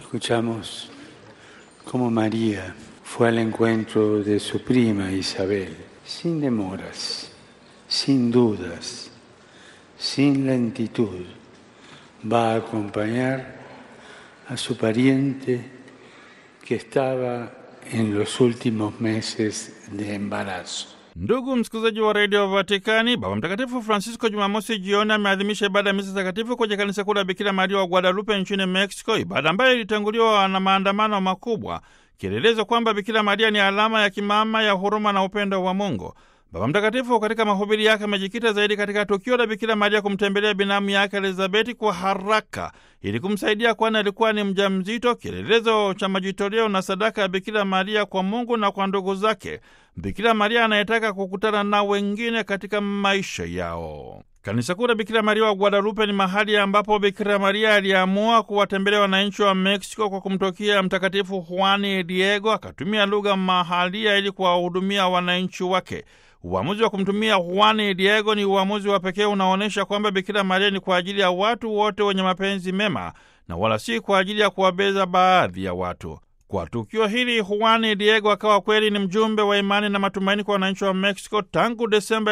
Escuchamos cómo María fue al encuentro de su prima Isabel, sin demoras, sin dudas, sin lentitud. Va a acompañar a su pariente que estaba en los últimos meses de embarazo. Ndugu msikilizaji wa redio Vatikani, Baba Mtakatifu Francisco Jumamosi jioni ameadhimisha ibada ya misa takatifu kwenye kanisa kuu la Bikira Maria wa Guadalupe nchini Mexico, ibada ambayo ilitanguliwa na maandamano makubwa, kielelezo kwamba Bikira Maria ni alama ya kimama ya huruma na upendo wa Mungu. Baba Mtakatifu katika mahubiri yake amejikita zaidi katika tukio la Bikira Maria kumtembelea binamu yake Elizabeti kwa haraka ili kumsaidia, kwani alikuwa ni mjamzito, kielelezo cha majitoleo na sadaka ya Bikira Maria kwa Mungu na kwa ndugu zake, Bikira Maria anayetaka kukutana na wengine katika maisha yao. Kanisa kuu la Bikira Maria wa Guadalupe ni mahali ambapo Bikira Maria aliamua kuwatembelea wananchi wa Meksiko kwa kumtokea Mtakatifu Juani Diego, akatumia lugha mahalia ili kuwahudumia wananchi wake. Uamuzi wa kumtumia Juani Diego ni uamuzi wa pekee unaonyesha kwamba Bikira Maria ni kwa ajili ya watu wote wenye mapenzi mema na wala si kwa ajili ya kuwabeza baadhi ya watu. Kwa tukio hili Juani Diego akawa kweli ni mjumbe wa imani na matumaini kwa wananchi wa Mexico tangu Desemba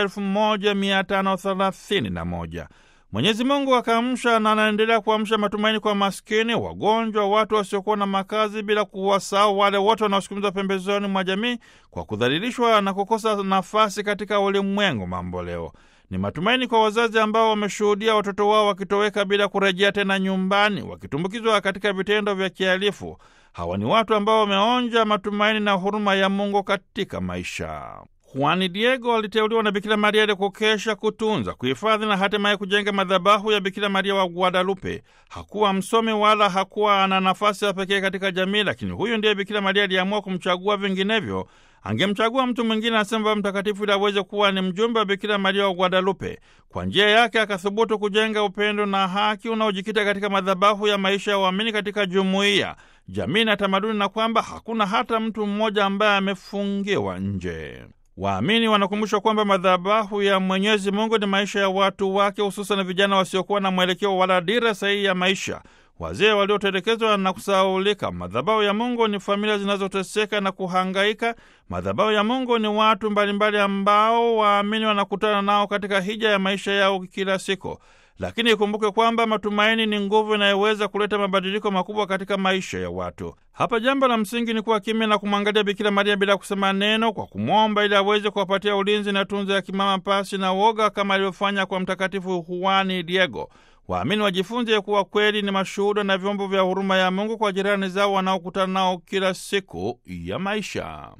1531. Mwenyezi Mungu akaamsha na anaendelea kuamsha matumaini kwa maskini, wagonjwa, watu wasiokuwa na makazi, bila kuwasahau wale wote wanaosukumizwa pembezoni mwa jamii kwa kudhalilishwa na kukosa nafasi katika ulimwengu mambo leo. Ni matumaini kwa wazazi ambao wameshuhudia watoto wao wakitoweka bila kurejea tena nyumbani, wakitumbukizwa katika vitendo vya kihalifu. Hawa ni watu ambao wameonja matumaini na huruma ya Mungu katika maisha. Juani Diego aliteuliwa na Bikira Maria ili kukesha, kutunza, kuhifadhi na hatimaye kujenga madhabahu ya Bikira Maria wa Guadalupe. Hakuwa msomi wala hakuwa ana nafasi ya pekee katika jamii, lakini huyu ndiye Bikira Maria aliamua kumchagua, vinginevyo angemchagua mtu mwingine, anasema Baba Mtakatifu, ili aweze kuwa ni mjumbe wa Bikira Maria wa Guadalupe. Kwa njia yake akathubutu kujenga upendo na haki unaojikita katika madhabahu ya maisha ya uamini katika jumuiya, jamii na tamaduni, na kwamba hakuna hata mtu mmoja ambaye amefungiwa nje. Waamini wanakumbushwa kwamba madhabahu ya Mwenyezi Mungu ni maisha ya watu wake, hususan vijana wasiokuwa na mwelekeo wala dira sahihi ya maisha, wazee waliotelekezwa na kusahaulika. Madhabahu ya Mungu ni familia zinazoteseka na kuhangaika. Madhabahu ya Mungu ni watu mbalimbali ambao waamini wanakutana nao katika hija ya maisha yao kila siku. Lakini ikumbuke kwamba matumaini ni nguvu inayoweza kuleta mabadiliko makubwa katika maisha ya watu. Hapa jambo la msingi ni kuwa kimya na kumwangalia Bikira Maria bila kusema neno, kwa kumwomba ili aweze kuwapatia ulinzi na tunza ya kimama pasi na woga, kama alivyofanya kwa Mtakatifu Juani Diego. Waamini wajifunze kuwa kweli ni mashuhuda na vyombo vya huruma ya Mungu kwa jirani zao wanaokutana nao kila siku ya maisha.